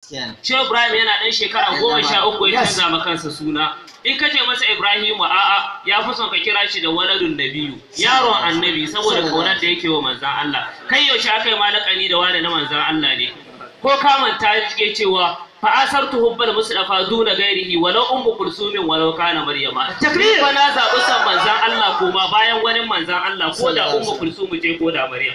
Shehu Ibrahim yana ɗan shekara goma sha uku ya canza ma kansa suna. In ka ce masa Ibrahimu a'a ya fi son ka kira shi da waladun nabiyu yaron annabi saboda kaunar da yake wa manzan Allah. Kai yaushe aka yi malakani da wani na manzan Allah ne. Ko kamanta yake cewa fa'asartu hubbal mustafa duna gairihi walau ummu kulsumin walau kana maryama Takbir! fa na zaɓi son manzan Allah koma bayan wani manzan Allah ko da ummu kulsumu ce ko da maryam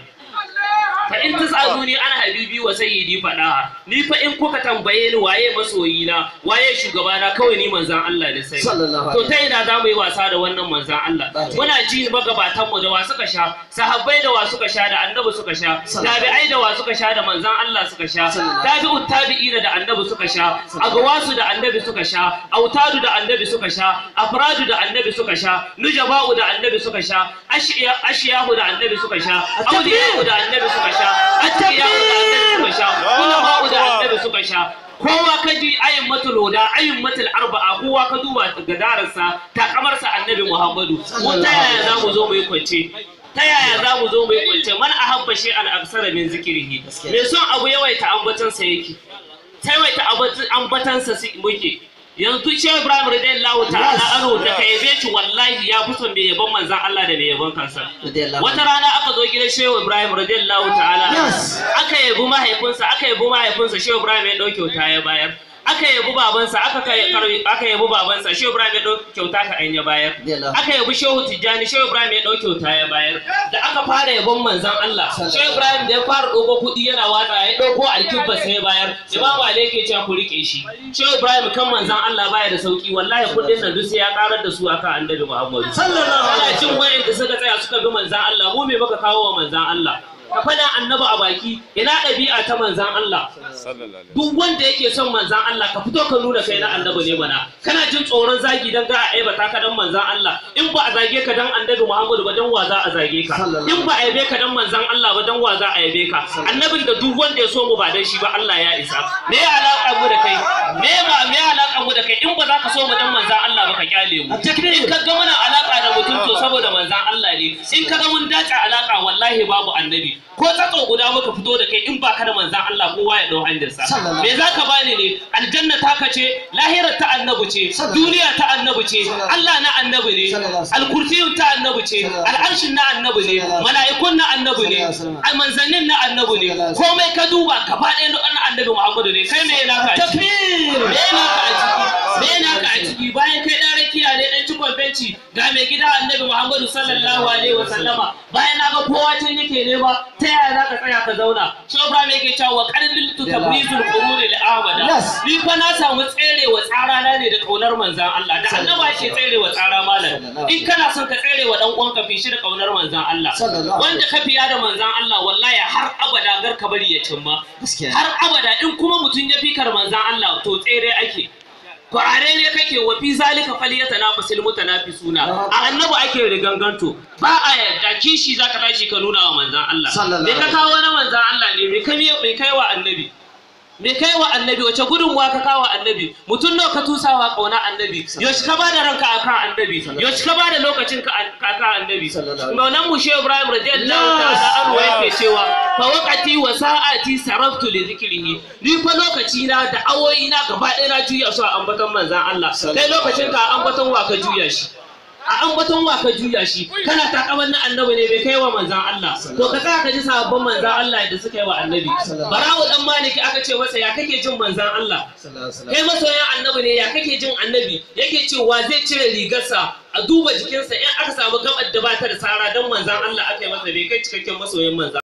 fa in tasaluni ana habibi wa sayyidi fada ni fa in kuka tambaye ni waye masoyi na waye shugaba na kawai ni manzan Allah ne sai Sallallahu to alaihi ta ina za mu yi wasa da wannan manzan Allah muna ji magabatan mu da wa suka sha sahabbai da wa suka sha da annabi suka sha tabi'ai da wa suka sha da manzan Allah suka sha tabi'ut tabi'ina da annabi suka sha agwasu da annabi suka sha autadu da annabi suka sha afradu da annabi suka sha nujaba'u da annabi suka sha ashiya ashiyahu da annabi suka sha auliya'u da annabi suka sha atqiyahu da annabi suka sha ulama'u da annabi suka sha kowa ka ji ayin matul huda ayin matul arba'a kowa ka duba gadararsa takamarsa annabi muhammadu mun ta yaya za mu zo mu yi kwance ta yaya za mu zo mu yi kwance man ahabba shay'an aksara min zikrihi me son abu yawaita ambatansa yake yawaita ambatansa si- muke yanzu shehu ibrahim radiyallahu ta'ala anhu da ka yabe shi wallahi ya fi son mai yaban manzan Allah da mai yaban kansa wata rana aka zo gidan shehu ibrahim radiyallahu ta'ala anhu. Yes. aka yabi mahaifinsa aka yabi mahaifinsa shehu ibrahim ya ɗau kyauta ya bayar aka yabi babansa aka kai karbi aka yabi babansa shehu ibrahim ya ɗau kyauta ka an ya bayar Radiyallahu. aka yabi shehu tijjani shehu ibrahim ya ɗau kyauta ya bayar da aka fara yabon manzan Allah shehu ibrahim da ya fara ɗauko kuɗi yana watsa ya ɗauko alkibba sai ya bayar imam ali yake cewa ku rike shi shehu ibrahim kan manzan Allah baya da sauki wallahi kuɗin nan duk sai ya karar da su akan annabi muhammadu Sallallahu alaihi ana cin wayanda suka tsaya suka bi manzan Allah mu me muka kawo wa manzan Allah ka faɗa annabi a baki ina ɗabi'a ta manzan Allah duk wanda yake son manzan Allah ka fito ka nuna kai na annabi ne mana kana jin tsoron zagi dan ga a aibata ka dan manzan Allah in ba a zage ka dan annabi Muhammadu ba dan wa za a zage ka Sallallahu in ba a yabe ka dan manzan Allah ba dan wa za a yabe ka annabin da duk wanda ya so mu ba dan shi ba Allah ya isa me ya alaka mu da kai me ma me ya alaka mu da kai in ba za ka so mu dan manzan Allah ba ka kyale mu in ka ga muna alaka da mutum to saboda manzan Allah ne in ka ga mun dace alaka wallahi babu annabi ko tsatso guda muka fito da kai in ba ka da manzan Allah kowa ya dau hanyarsa Sallallahu me za ka bani ne aljanna taka ce lahirar ta annabi ce Sallallahu duniya ta annabi ce Sallallahu Allah na annabi ne Sallallahu alkursiyun ta annabi ce Sallallahu al'arshin na annabi ne Sallallahu mala'ikun na annabi ne Sallallahu a manzannin na annabi ne Sallallahu komai ka duba gaba ɗaya duk na annabi Muhammadu ne kai me yana ka a ciki Takbir! me yana ka a ciki me yana ka a ciki bayan kai dan rakiya ne dan cikon benci ga mai gida annabi Muhammadu sallallahu alaihi wa sallama bayan na ga kowa can yake ne ba ta yaya za ka tsaya ka zauna shi Ibrahim yake cewa qadil tu tabrizul quruni li ahmada Yes. ni fa na samu tsere wa tsara na ne da kaunar manzan Allah da annaba ke tsere wa tsara malam in kana son ka tsere wa dan uwanka fi shi da kaunar manzan Allah Sallallahu alaihi wanda ka fiya da manzan Allah wallahi har abada gar ka bari ya cimma Gaskiya. har abada in kuma mutum ya fikar manzan Allah to tsere ake kwarare ne kake wa fi zalika faliyata na fasil mutanafisuna a annabi ake riganganto ba a yarda kishi zaka tashi ka nuna wa manzan Allah Sallallahu me ka alaihi kawo na manzan Allah ne me kai me kai wa annabi me kai wa annabi wace gudunmuwa ka kawo annabi mutum nawa ka tusawa kauna annabi yaushe ka bada ranka akan annabi yaushe ka bada lokacin ka akan annabi Sallallahu alaihi maulan mu shehu ibrahim radiyallahu ta'ala anhu yake cewa fa waqati wa sa'ati saraftu li dhikrihi ni fa lokaci na da awoyi na gaba ɗaya na juya su a ambaton manzan Allah kai lokacin ka a ambaton wa ka juya shi a ambaton wa ka juya shi kana takaman na annabi ne bai kai wa manzan Allah to ka tsaya ka ji sababbin manzan Allah da suka yi wa annabi barawo dan maliki aka ce masa ya kake jin manzan Allah Sallallahu alaihi wasallam. kai masoyan annabi ne ya kake jin annabi yake cewa zai cire rigarsa a duba jikinsa in aka samu gabar da ba ta da sara dan manzan Allah aka yi masa bai kai cikakken masoyin manzan